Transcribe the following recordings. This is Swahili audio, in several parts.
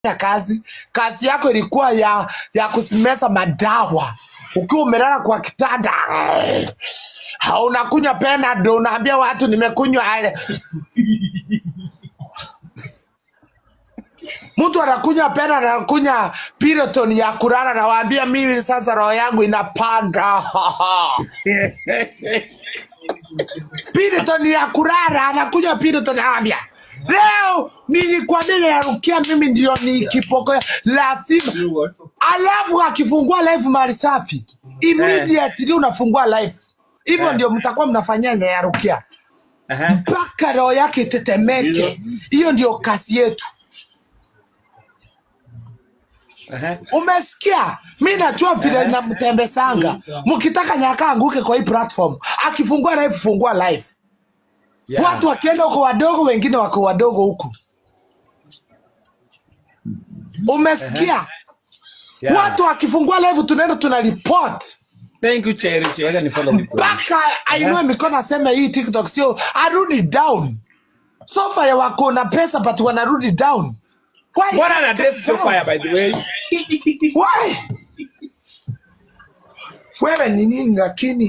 ya kazi kazi yako ilikuwa ya ya kusimeza madawa ukiwa umelala kwa kitanda Ha, unakunywa penado unaambia watu nimekunywa ale mtu anakunywa pena anakunywa piroton ya kulala nawaambia mimi sasa roho yangu inapanda piroton ya kulala anakunywa piroton anawaambia leo nilikwambia yarukia mimi ndio nikipokea lazima alafu akifungua live mali safi immediately unafungua live hivyo Eh. ndio mtakuwa mnafanyia nyayarukia Aha. mpaka roho yake itetemeke hiyo ndio kazi yetu Aha. umesikia mi najua vile Eh. namtembesanga mkitaka nyaka anguke kwa hii platform akifungua live fungua live Yeah. watu wakienda huko wadogo wengine wako wadogo huku umesikia Yeah. watu wakifungua live tunaenda tuna report Thank you Cherish. Wacha ni follow mtu. mpaka ainue mikono aseme hii tiktok sio arudi down sofa ya wako na pesa but wanarudi down Why? Mbona ana dress so fire by the way? Why? wewe ni nini lakini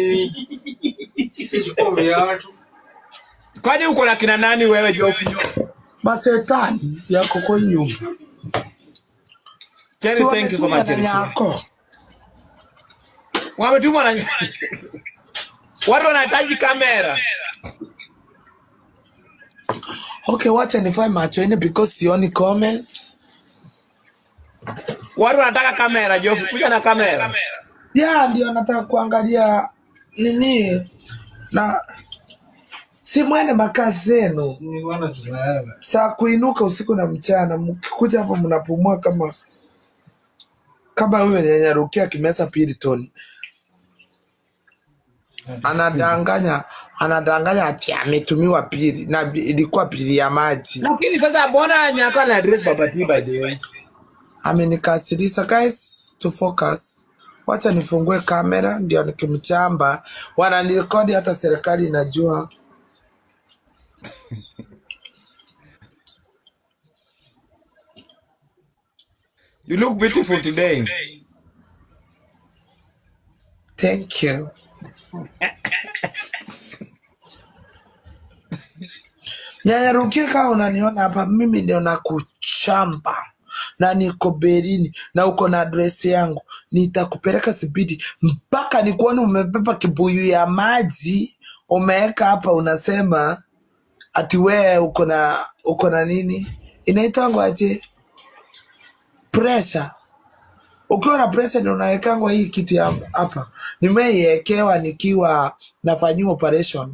Kwani uko na kina nani wewe Jofi? masetani yako kwa nyumba Cherry, si thank you so wametuma much. na Cherry. yako Wametumwa na watu wanahitaji kamera. okay wacha nifae macho ine because sioni comments Watu wanataka kamera Jofi, kuja na kamera. ya ndio nataka kuangalia nini na si mwene makazi zenu saa kuinuka usiku na mchana mkikuja hapo mnapumua kama kama huyo nyanyarukia kimesa piriton anadanganya anadanganya ati ametumiwa pili na bi- ilikuwa pili ya maji Lakini sasa mbona nyaka na dress baba T by the way? amenikasirisha guys to focus wacha nifungue kamera ndio nikimchamba wananirekodi hata serikali inajua You look beautiful today. thank you nyanyarukie kama unaniona hapa mimi ndio nakuchamba na niko berini na uko na adresi yangu nitakupeleka sibidi mpaka nikuone umebeba kibuyu ya maji umeweka hapa unasema ati wee uko na uko na nini inaitwangwa aje pressure ukiwa na pressure ndio unawekangwa hii kitu ya hapa nimeiekewa nikiwa nafanyiwa operation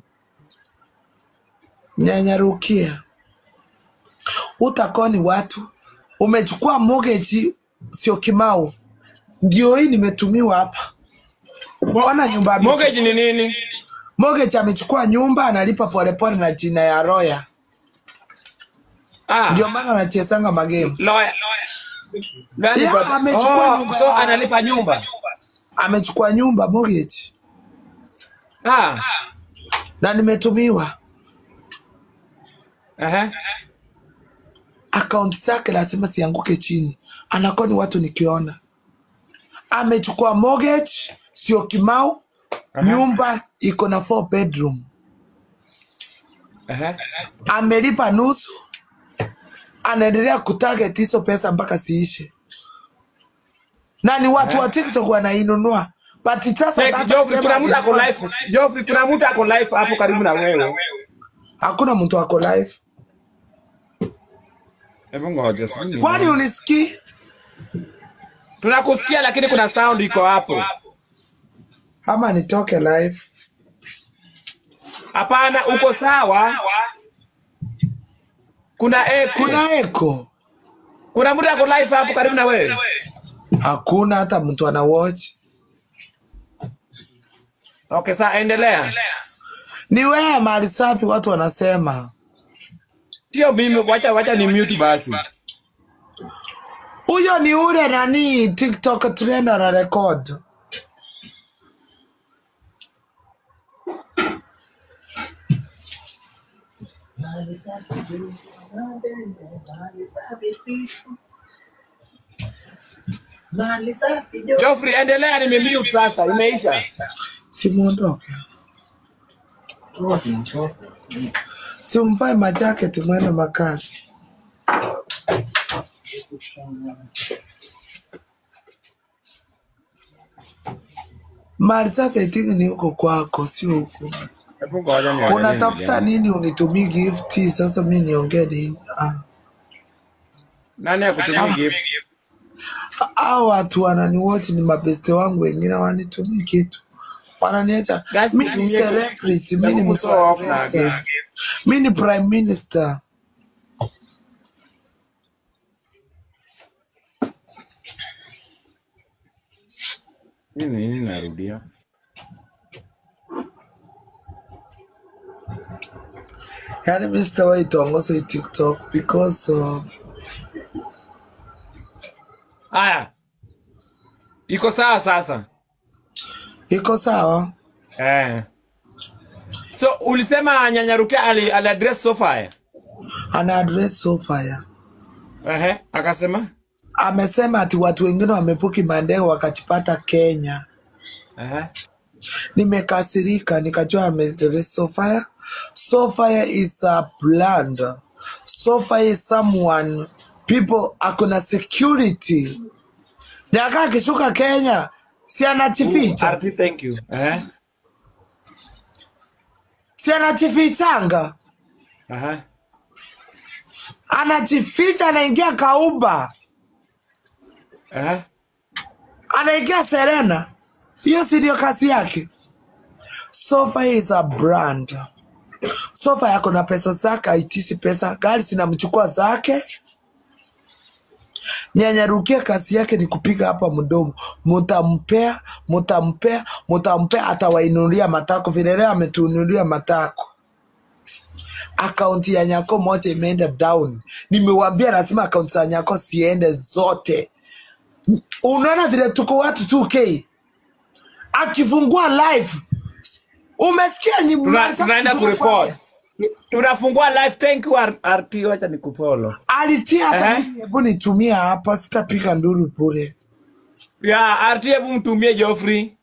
nyanyarukia utakoni watu umechukua mortgage sio kimau ndio hii nimetumiwa hapa ona nyumba amechu- Mortgage ni nini? mortgage amechukua nyumba analipa polepole na jina ya roya Ah, ndio maana anachezanga magemu lawyer. Nani Yeah, baba? amechukua Oh, nyumba so ya- analipa nyumba. amechukua nyumba mortgage Ah. na nimetumiwa Aha. akaunti zake lazima sianguke chini anakoni watu nikiona amechukua mortgage sio kimau nyumba iko na four bedroom Aha. amelipa nusu anaendelea kutarget hizo pesa mpaka siishe na ni watu wa tiktok wanainunua but sasa Fake sasa Joffrey, kuna mtu sema- ako live. Joffrey, kuna mtu ako live hapo karibu na wewe. hakuna mtu ako live Hebu ngoja sijui. kwani unisikii Tunakusikia lakini kuna sound iko hapo. ama nitoke live Hapana, uko sawa. Kuna echo. Kuna, kuna eko kuna mtu ako live hapo karibu na wewe. hakuna hata mtu ana watch Okay, sasa endelea. ni wewe mali safi watu wanasema Sio mimi, wacha wacha ni mute basi. huyo ni ule nani tiktok trend ana record Mahali safi tu, mahali safi tu. Mali safi jo. Geoffrey, endelea, nimemute sasa, imeisha. simuondoke simvae majaketi mwende makazi mali safi I think ni huko kwako sio huku Hebu ngoja niangalie unatafuta nini. nini unitumii gifti sasa mi niongee nini ah. Nani akutumia gift? Hao watu wananiwatch ni mabeste wangu wengine wanitumii kitu wananiacha Guys, mi ni nitumie celebrity mi ni Hebu mtu toa wa off na pesa gift. mi ni prime minister Nini nini narudia? yani mi sitawahi tongoza hii tiktok because uh, Haya. Iko sawa sasa. iko sawa Eh. So ulisema Nyanyaruke ali, ali address sofa. ana address so fire Ehe, akasema? amesema ati watu wengine wamepuki mandege wakachipata kenya Ehe. nimekasirika nikajua ameaddress sofia sofia is a brand sofia is someone people akona security nyaka akishuka kenya si anachificha RP, thank you. Ehe. si anachifichanga Aha. anajificha anaingia kauba Ehe. anaingia serena hiyo si ndio kazi yake sofa is a brand sofa yako na pesa zake aitishi pesa gari zinamchukua zake nyanyarukia kazi yake ni kupiga hapa mdomo mutampea mutampea mutampea atawainulia matako vile leo ametuinulia matako akaunti ya nyako moja imeenda down nimewambia lazima akaunti za nyako siende zote unaona vile tuko watu 2k akifungua live umesikia nyi- Tuna, Marisa tunaenda kitu kureport. kufanya? Tunafungua live. Thank you R- RP, wacha nikufollow. alitia hata Ehe. mimi hebu nitumia hapa sitapiga nduru bure Ya, RP hebu mtumie Geoffrey.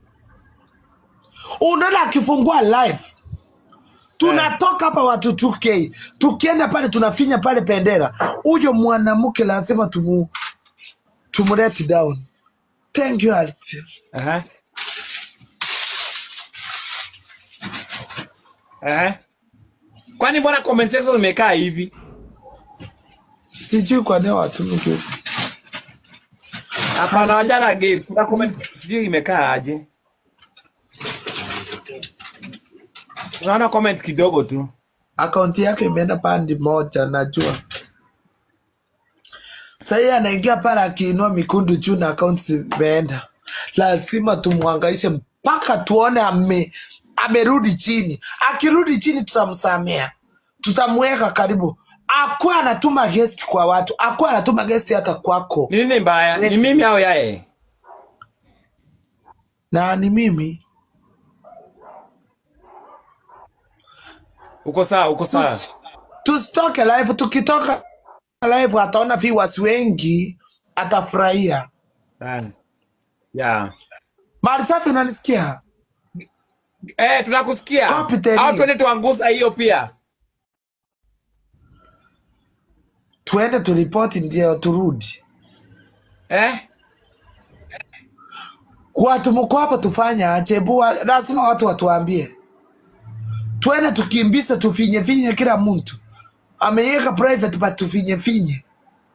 unaona akifungua live tunatoka hapa watu 2k tukienda pale tunafinya pale bendera huyo mwanamke lazima tumu tumulete down thank you Alti. Aha. Aha. Kwani mbona comment section imekaa hivi? sijui kwa nini watumi kitu Hapana, wachana game. Kuna comment sijui imekaa aje. Unaona comment kidogo tu. akaunti yake imeenda pandi moja najua sahii anaingia pale akiinua mikundu juu na akaunti zimeenda lazima tumwangaishe mpaka tuone ame amerudi chini akirudi chini tutamsamea tutamweka karibu akuwa anatuma guest kwa watu akuwa anatuma guest hata kwako Ni nini mbaya? Ni Let's- mimi au yaye? na ni mimi Uko sawa, uko sawa. tusitoke live tukitoka live ataona viewers wengi atafurahia Ah. Ya. mali safi unanisikia Eh, tunakusikia. Copy the Au link. twende tuangusa hiyo pia. tuende turipoti ndio turudi Eh? watu mko hapa tufanye aje bua lazima watu watuambie twende tukimbise tufinye finye kila mtu ameiweka private but tufinye finye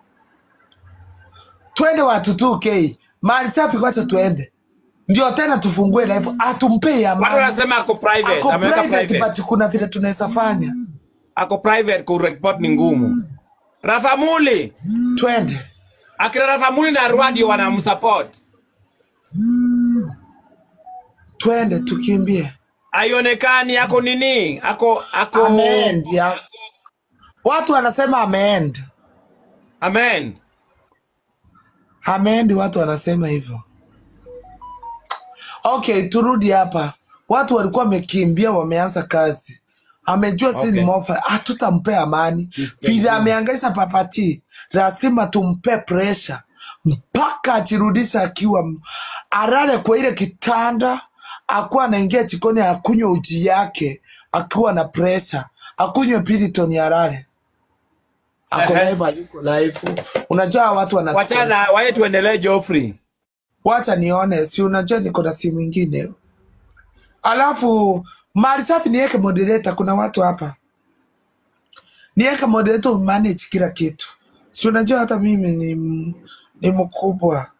twende watu 2k mali safi kwacha tuende ndio tena tufungue live atumpei Watu amani wanasema ako private, ako ameweka private private. but kuna vile tunaweza fanya Ako private ku report ni ngumu. Rafamuli, twende akina Rafamuli na Rwadi wanamsupport. twende tukimbie Haionekani ako nini? Ako ako ameend ya watu wanasema ameend Amen. ameendi watu wanasema hivyo okay turudi hapa watu walikuwa wamekimbia wameanza kazi amejua si ni Okay. mofa hatutampea amani Yes, vile thank you. ameangaisha papati lazima tumpe presha mpaka ajirudisha akiwa m- arare kwa ile kitanda akuwa anaingia jikoni akunywe uji yake akiwa na presha akunywe piriton arare ako Ehe. live ayuko live unajua watu wanatu Wachana, waye tuendelee Geoffrey. wacha nione si unajua niko na simu ingine alafu mali safi niweke moderator kuna watu hapa niweke moderator umanage kila kitu si unajua hata mimi ni, m- ni mkubwa